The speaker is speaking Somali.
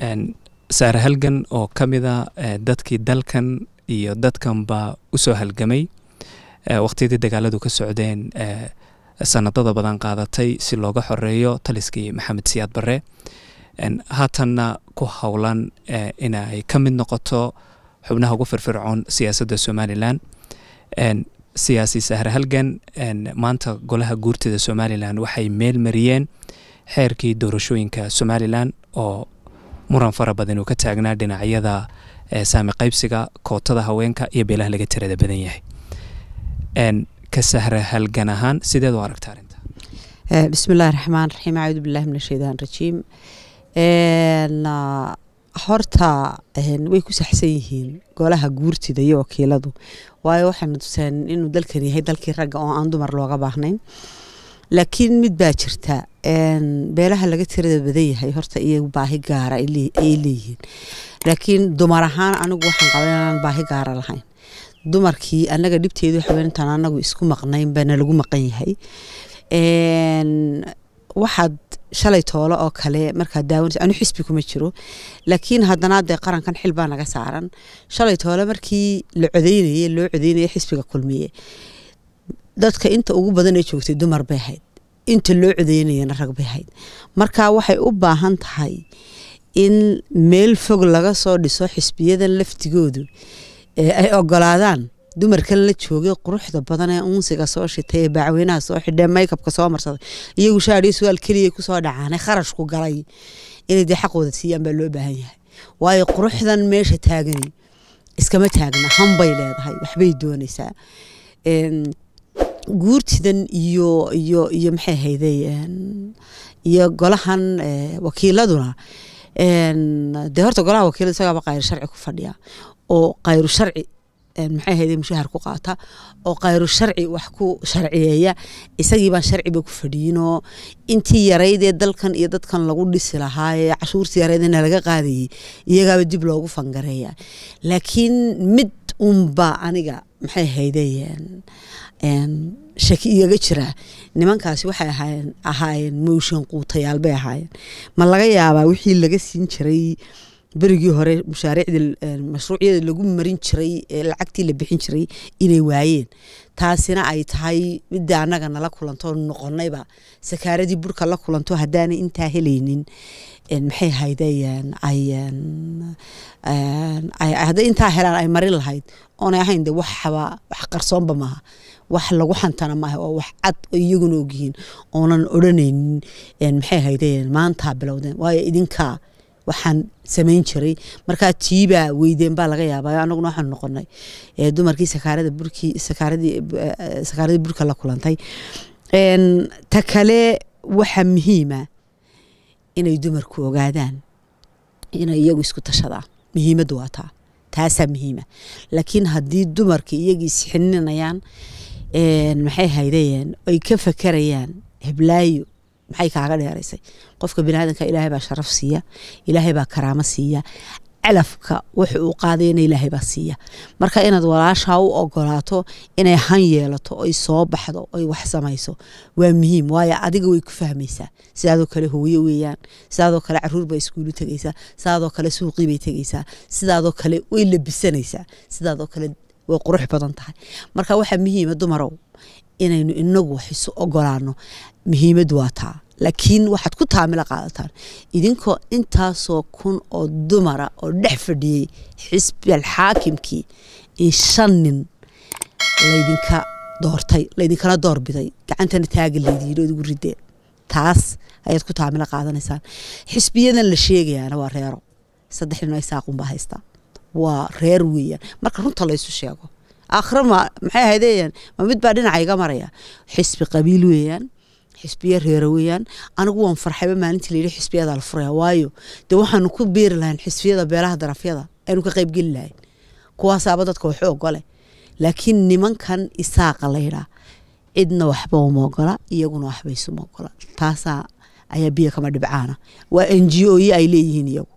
saare halgan oo ka mida dadkii dalkan iyo dadkanba usoo halgamay waqtiyadii dagaaladu ka socdeen sanadada badan qaadatay si looga xoreeyo taliskii maxamed siyaad barre haatanna ku howlan inay ka mid noqoto xubnaha ugu firfircoon siyaasadda somalilan siyaasi sahre halgan maanta golaha guurtida somalilan waxay meel mariyeen xeerkii doorashooyinka somalilan oo muran fara badan uu ka taagnaa dhinacyada saami qaybsiga kootada haweenka iyo beelaha laga tirada badan yahay ka sahre halgan ahaan sideed u aragta arrinta bismi illahi raxmaan raxiim acuudu billahi min ashaytaan rajiim horta way ku saxsan yihiin golaha guurtida iyo wakiiladu waayo waxayna tuseen inuu dalkan yahay dalkii ragga oo aan dumar looga baahnayn laakiin mid baa jirta beelaha laga tirada badan yahay horta iyagu baahi gaara ay leeyihiin laakiin dumar ahaan anigu waxaan qaban inaan baahi gaara lahayn dumarkii anaga dhibteedu haweentan anagu isku maqnayn bana lagu maqan yahay waxaad shalay toolo oo kale markaad daawanaysa anu xisbi kuma jiro laakiin haddana dee qarankan xil baa naga saaran shalay toole markii la codeynayay loo codeynaya xisbiga kulmiye dadka inta ugu badan ee joogtay dumar bay ahayd inta loo codeynayana rag bay ahayd marka waxay u baahan tahay in meel fog laga soo dhiso xisbiyadan laftigoodu ay ogolaadaan dumarkan la joogay quruxda badan ee unsiga soo shitay ee bacweynaha soo xidhee maykabka soo marsaday iyagu shaadhiyo su-aal keliya kusoo dhacaanay kharashku galay inay dee xaqooda siiyaan baa loo baahan yahay waayo quruxdan meesha taagani iskama taagna hanbay leedahay waxbay doonaysaa guurtidan iyo iyo iyo maxay hayday iyo golahan wakiiladuna dee horta golaha wakiilada isagaaba qayr sharci ku fadhiya oo qayru sharci maxay hayday mushahar ku qaata oo khayru sharci wax ku sharciyeeya isagii baan sharciba ku fadhiyinoo intii yaraydee dalkan iyo dadkan lagu dhisi lahaa ee cashuurtii yaraydena laga qaadayay iyagaaba dib loogu fangareeya laakiin mid unba aniga maxay hayday shaki igaga jira nimankaasi waxay ahaayeen ahaayeen mooshin quutayaal bay ahaayeen ma laga yaabaa wixii laga siin jiray berigii hore mushaariicdii mashruucyada lagu marin jiray ee lacagtii la bixin jiray inay waayeen taasina ay tahay midda annaga nala kulanto noqonayba sakaaradii burka la kulanto haddaanay intaa helaynin maxay hayday ay hadday intaa helaan ay marin lahayd oonay ahayn de waxba wax qarsoonba maaha wax lagu xantana maaha oo wax cad oo iyaguna ogyihiin oonan odhanaynin maxay haydeen maantaa bilowdeen waayo idinkaa waxaan samayn jiray markaa tiibaa weydeen baa laga yaabaa anaguna waxaanu noqonay dumarkii sakaarada burkii sakaaradii sakaaradii burka la kulantay ta kale waxa muhiima inay dumarku ogaadaan inay iyagu isku tashadaan muhiimaddu waa taa taasaa muhiima laakiin haddii dumarka iyagii isxininayaan maxay haydayeen ay ka fakerayaan heblaayo maxay kaaga dheeraysay qofka biniaadanka ilaahay baa sharaf siiya ilaahay baa karaamo siiya calafka wuxu uu qaadayana ilaahay baa siiya marka inaad walaashaa u ogolaato inay han yeelato oy soo baxdo oy wax samayso waa muhiim waayo adiga way ku fahmaysaa sidaadoo kale hooyo weeyaan sidaadoo kale caruur baa iskuulu tegaysaa sidaadoo kale suuqii bay tegaysaa sidaadoo kale way labisanaysaa sidaadoo kale way qurux badan tahay marka waxaa muhiima dumarow inaynu inagu wax isu ogolaano muhiimadu waa taa laakiin waxaad ku taamila qaadataan idinkoo intaasoo kun oo dumara oo dhex fadhiyey xisbi alxaakimkii in shan nin laydinka doortay laydinkana doorbiday gacantana taaga laydiin oo igu rideen taas ayaad ku taamila qaadanaysaan xisbiyadan la sheegayaana waa reero saddex nin ay saaqunbaa haystaa waa reer weeyaan marka runta laysu sheego aakhira ma maxay ahaydeen ma mid baa dhinaca iga maraya xisbi qabiil weeyaan xisbiya reero weeyaan anigu waan farxayba maalintii layidhi xisbiyadaa la furaya waayo dee waxaanu ku beeri lahayn xisbiyada beelaha darafyada aynu ka qaybgeli lahayn kuwaasaaba dadka waxu ogole laakiin nimankan isaaqa laydhaa cidna waxba uma ogola iyaguna waxba isuma ogola taasaa ayaa biyo kama dhibcaana waa n g o yi ay leeyihiin iyagu